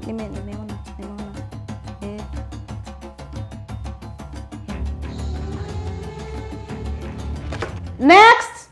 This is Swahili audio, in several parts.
nime nimeona nimeona eh. Next.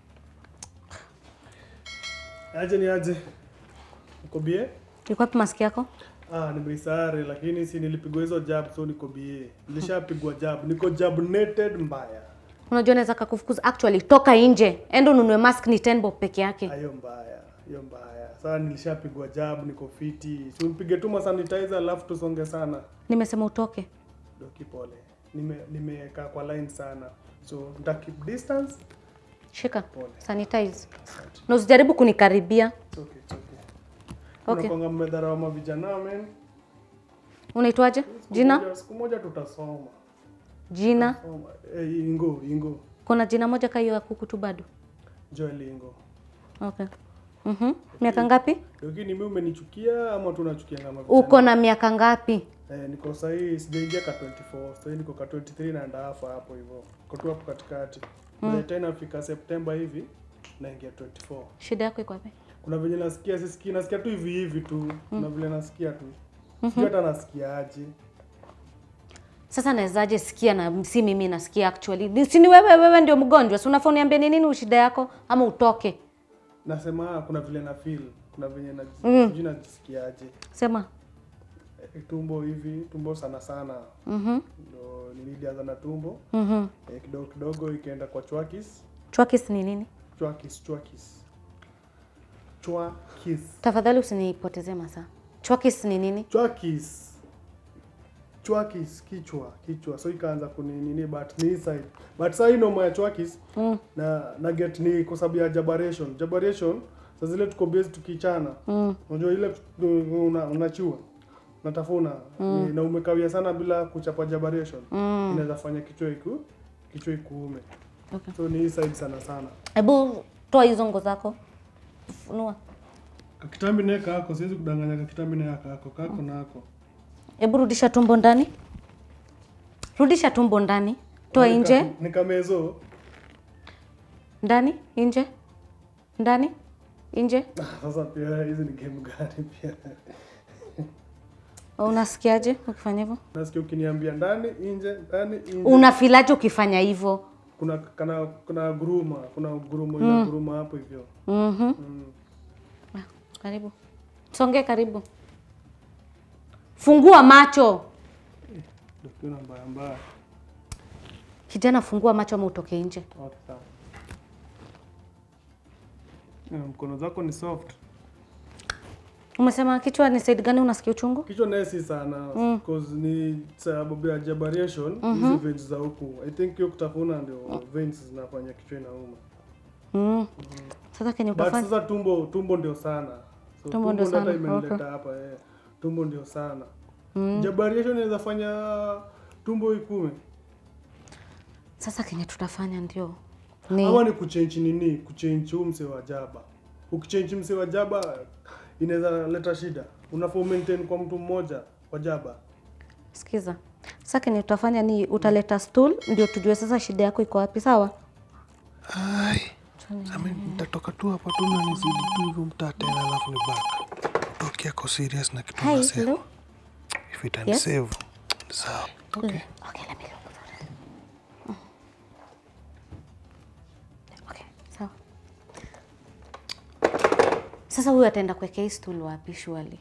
Aje ni aje? Uko bie? Iko wapi maski yako? Ah, nimeisare lakini si nilipigwa hizo jab so niko bie. Nilishapigwa jab. Niko jabnated mbaya. Unajua naweza kakufukuza. Actually toka nje. Enda ununue mask ni 10 bob peke yake. Hiyo mbaya. Hiyo mbaya. Sasa nilishapigwa jab, niko fiti. Si unipige tu ma sanitizer alafu tusonge sana. Nimesema utoke. Doki pole. Nime nimekaa kwa line sana. So nita keep distance. Shika. Pole. Sanitize. Na usijaribu kunikaribia. It's okay, it's okay. Okay. Unakwanga mmedharau ma vijana men. Unaitwaje? Siku Jina? moja- Siku moja tutasoma. Jina? Soma. Eh, Ingo, Ingo. Kuna jina moja ka hiyo ya kuku tu bado. Joel Ingo. Okay. Mhm. Miaka ngapi? Lakini mimi umenichukia ama tunachukia kama vijana? Uko na miaka ngapi? Eh, niko sahii sijaingia ka 24. Sahii niko ka 23 na and a half hapo hivyo. Niko tu hapo katikati. Mm. Tena fika Septemba hivi naingia 24. Shida yako iko wapi? Kuna venye nasikia sisikii nasikia tu hivi hivi tu. Kuna vile nasikia tu. Sijui hata nasikia aje. Sasa nawezaje sikia na si mimi nasikia actually. Ni- Si ni wewe wewe ndio mgonjwa. Si unafaa uniambie ni nini shida yako ama utoke. Nasema ah, kuna vile na feel. Kuna venye na Mm. sijui najisikia aje. Sema. Eh, tumbo hivi, tumbo sana sana. Mhm. Ndo nilianza na tumbo. Mhm. Eh, kidogo kidogo ikaenda kwa chwakis. Chwakis ni nini? Chwakis, chwakis. Chwakis. Tafadhali usinipotezee masaa. Chwakis ni nini? Chwakis. Chwakis kichwa, kichwa. So ikaanza kuninini but ni hii side. But sasa hii noma ya chwakis Mm. na na get ni kwa sababu ya jabaration. Jabaration sasa zile tuko base tukichana. Mm. Unajua ile tu- una, unachua. Unatafuna mm. na umekawia sana bila kuchapa jabaration. Mm. Inaweza fanya kichwa iku kichwa ikuume. Okay. So ni hii side sana sana. Hebu toa hizo ngo zako. Funua. Kakitambi naye kako, siwezi kudanganya kakitambi naye kako, kako nako. Hebu rudisha tumbo ndani. Rudisha tumbo ndani. Toa Nika- nje. Nikamezo. Ndani, nje. Ndani, nje. Sasa pia hizi ni game gani pia? Unasikiaje ukifanya hivyo? Nasikia ukiniambia ndani, nje, ndani, nje. Unafilaje ukifanya hivyo? Kuna kana kuna guruma, kuna gurumo ina guruma hapo hivyo. Mhm. Mm. Ah, Karibu. Songe karibu. Fungua macho. Ndio kiona mbaya mbaya. Kijana fungua macho ama utoke nje. Okay, sawa. Eh, Mkono zako ni soft. Umesema kichwa ni side gani unasikia uchungu? Kichwa naye si sana because ni sababu ya jabaration hizi veins za huku. I think hiyo kutafuna ndio veins zinafanya kichwa inauma. Mm. Sasa kenye But utafanya sasa tumbo tumbo ndio sana. So, Tumbo ndio hata sana, imenileta okay. hapa eh. Tumbo ndio sana. Jabaration inaweza fanya tumbo ikume. sasa kenye tutafanya ndio ni Ama ni kuchange nini? Kuchange huu mse wa jaba. Ukichange mse wa jaba inaweza leta shida. Unafaa maintain kwa mtu mmoja wa jaba. sikiza. Sasa kenye tutafanya ni utaleta stool ndio tujue sasa shida yako iko wapi, sawa? Ai. Nami nitatoka tu hapa tu na nizidi tu hivyo mtaa tena alafu ni back. Tokia kwa serious na kitu Hi, nasema. hello. If it and save. Sawa. Okay. Okay, let me look for it. Mm. Okay, sawa. Sasa huyu ataenda kuwekea hii stool wapi surely?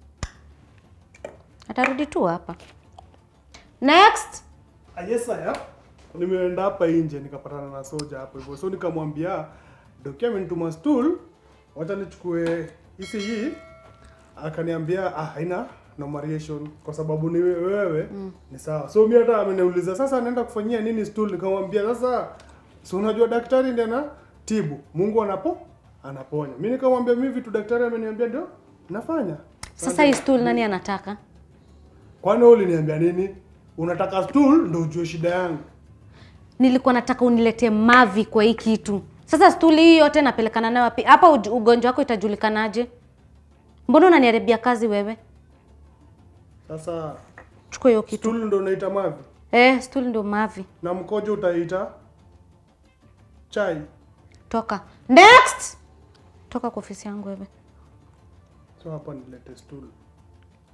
Atarudi tu hapa. Next. Ah, yes sir. Nimeenda hapa nje nikapatana na soja hapo hivyo. So nikamwambia dokia amenituma stool, wacha nichukue hisi hii. Akaniambia ah, haina numeration kwa sababu ni we- wewe ni sawa. So mimi hata ameniuliza sasa naenda kufanyia nini stool? Nikamwambia sasa si unajua daktari ndiye ana tibu. Mungu anapo anaponya. Mimi nikamwambia mimi vitu daktari ameniambia ndio nafanya. Sasa hii stool nani anataka? Kwani wewe uliniambia nini? Unataka stool ndio ujue shida yangu. Nilikuwa nataka uniletee mavi kwa hii kitu. Sasa stuli hii yote napelekana nayo wapi? Hapa uj- ugonjwa wako itajulikanaje? Mbona unaniharibia kazi wewe? Sasa Chukua hiyo kitu. stool ndo unaita mavi Eh, stuli ndio mavi. na mkojo utaita chai. Toka. Next. Toka kwa ofisi yangu wewe. So hapa nilete stool.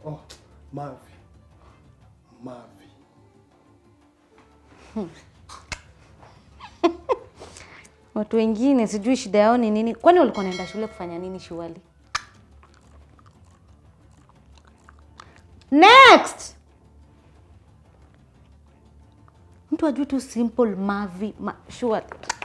Oh, Mavi. Mavi. Watu wengine sijui shida yao ni nini. Kwani walikuwa naenda shule kufanya nini shuali? Next. Mtu ajui tu simple mavi ma, sure.